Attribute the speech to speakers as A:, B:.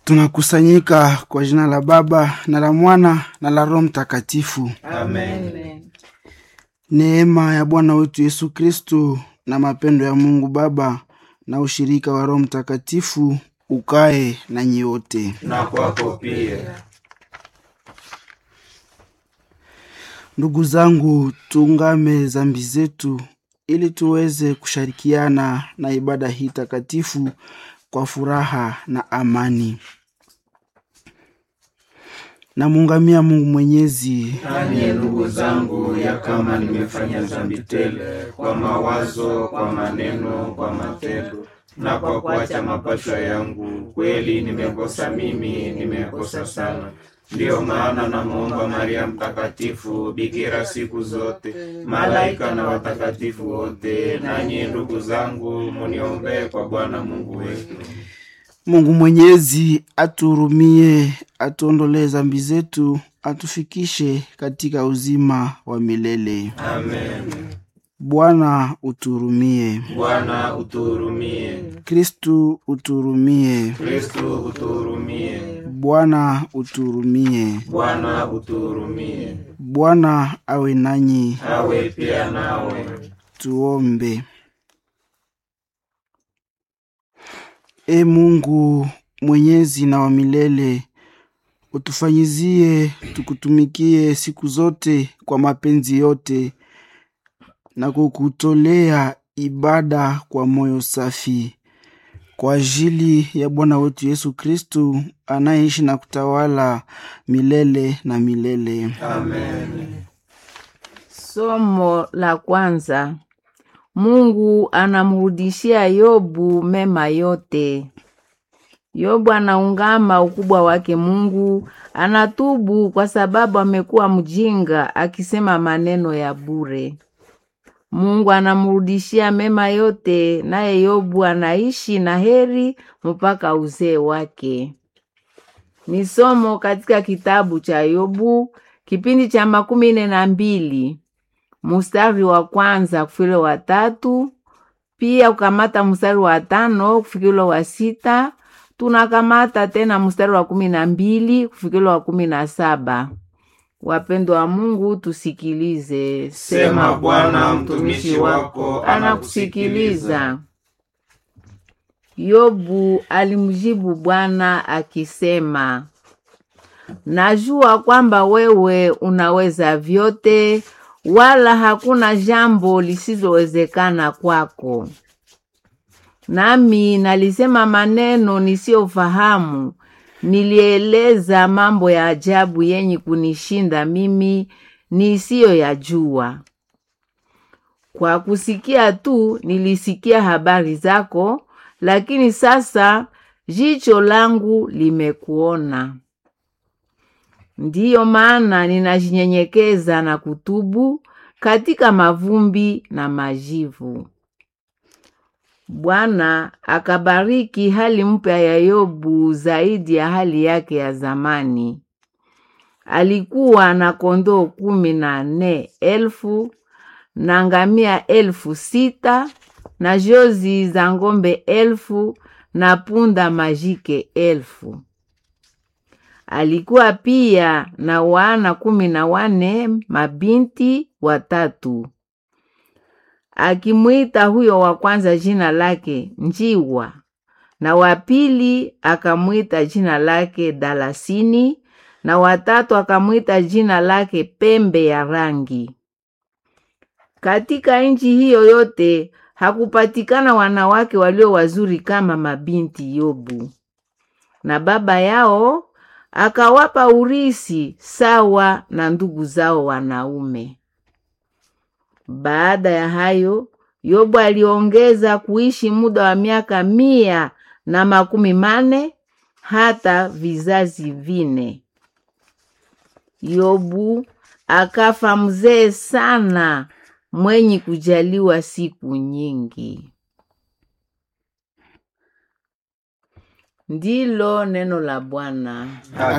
A: Tunakusanyika kwa jina la Baba na la Mwana na la Roho Mtakatifu.
B: Amen.
A: Neema ya Bwana wetu Yesu Kristu na mapendo ya Mungu Baba na ushirika wa Roho Mtakatifu ukae na nyote.
B: Na kwako pia.
A: Ndugu zangu, tuungame dhambi zetu ili tuweze kushirikiana na ibada hii takatifu kwa furaha na amani. Namuungamia Mungu Mwenyezi
B: Nami ndugu zangu, ya kama nimefanya dhambi tele kwa mawazo, kwa maneno, kwa matendo na kwa kuacha mapasho yangu, kweli nimekosa mimi, nimekosa sana. Ndiyo maana namwomba Maria Mtakatifu, bikira siku zote, malaika na watakatifu wote, nanyi ndugu zangu, muniombee kwa Bwana Mungu wetu.
A: Mungu Mwenyezi atuhurumie, atuondolee dhambi zetu, atufikishe katika uzima wa milele.
B: Amen.
A: Bwana utuhurumie.
B: Bwana utuhurumie.
A: Kristu utuhurumie.
B: Kristu utuhurumie.
A: Bwana utuhurumie.
B: Bwana utuhurumie.
A: Bwana awe nanyi.
B: Awe pia nawe.
A: Tuombe. E Mungu mwenyezi na wa milele, utufanyizie tukutumikie siku zote kwa mapenzi yote na kukutolea ibada kwa moyo safi kwa ajili ya Bwana wetu Yesu Kristu anayeishi na kutawala milele na milele.
B: Amen.
C: Somo la kwanza. Mungu anamrudishia Yobu mema yote. Yobu anaungama ukubwa wake Mungu, anatubu kwa sababu amekuwa mjinga akisema maneno ya bure. Mungu anamrudishia mema yote, naye Yobu anaishi na heri mpaka uzee wake. Ni somo katika kitabu cha Yobu kipindi cha makumi nne na mbili mustari wa kwanza kufikile wa tatu, pia kukamata mstari wa tano kufikile wa sita. Tunakamata tena mstari wa kumi na mbili kufikile wa kumi na saba. Wapendwa wa Mungu, tusikilize.
B: Sema Bwana, mtumishi wako anakusikiliza.
C: Yobu alimjibu Bwana akisema, najua kwamba wewe unaweza vyote, wala hakuna jambo lisilowezekana kwako. Nami nalisema maneno nisiyofahamu, nilieleza mambo ya ajabu yenye kunishinda mimi nisiyoyajua. Kwa kusikia tu nilisikia habari zako, lakini sasa jicho langu limekuona. Ndiyo maana ninajinyenyekeza na kutubu katika mavumbi na majivu. Bwana akabariki hali mpya ya Yobu zaidi ya hali yake ya zamani. Alikuwa na kondoo kumi na nne elfu na ngamia elfu sita na jozi za ng'ombe elfu na punda majike elfu. Alikuwa pia na wana kumi na wane mabinti watatu. Akimwita huyo wa kwanza jina lake Njiwa, na wa pili akamwita jina lake Dalasini, na watatu akamwita jina lake Pembe ya Rangi. Katika nchi hiyo yote hakupatikana wanawake walio wazuri kama mabinti Yobu, na baba yao akawapa urisi sawa na ndugu zao wanaume. Baada ya hayo, Yobu aliongeza kuishi muda wa miaka mia na makumi mane hata vizazi vine. Yobu akafa mzee sana, mwenye kujaliwa siku nyingi. Ndilo neno la Bwana.